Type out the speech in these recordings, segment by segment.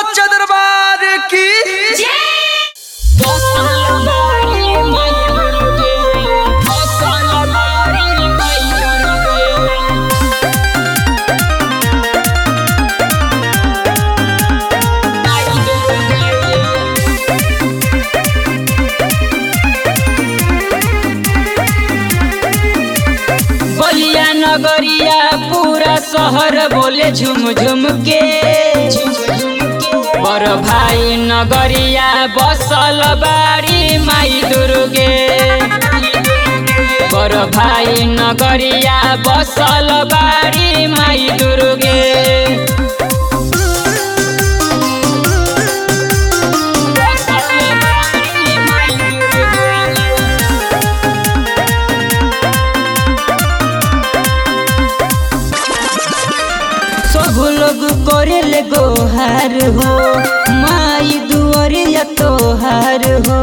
सच्चा दरबार की बलिया नगरिया पूरा शहर बोले झुम झुम के बर भाई नगरिया बसल बाड़ी माई दुर्गे बर भाई नगरिया बसल बाड़ी माई दुर्गे बसल बाड़ी माई दुर्गे। सब लोग करेले गोहार हो माई दुआरिया तोहार हो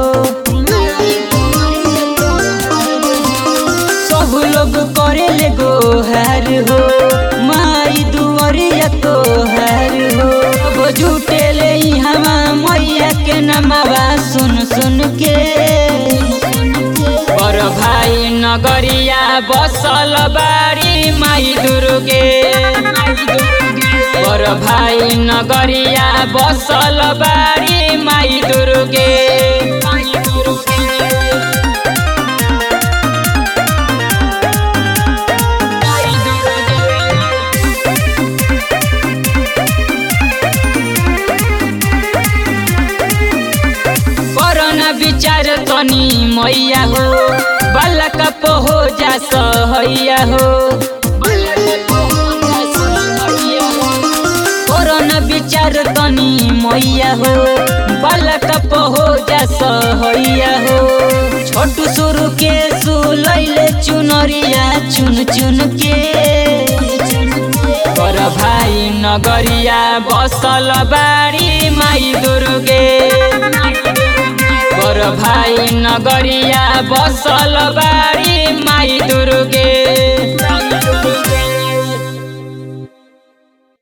सब लोग करेले गोहार हो माई दुआरिया तोहार हो अब झूठेले हमा मैया के नमवा सुन सुन के पर भाई नगरिया बसल बाड़ी माई दुर्गे पर भाई नगरिया बसल बाड़ी माई दुर्गे कोरोना विचार तनी मैया हो बालक हो जा सहैया हो कोरोना विचार तनी मैया हो बालक हो जा सहैया हो छोटू सुरु के सुलैले चुनरिया चुन चुन के कर भाई नगरिया बसल बाड़ी माई दुर्गे कर भाई नगरिया बसल बाड़ी माई दुर्गे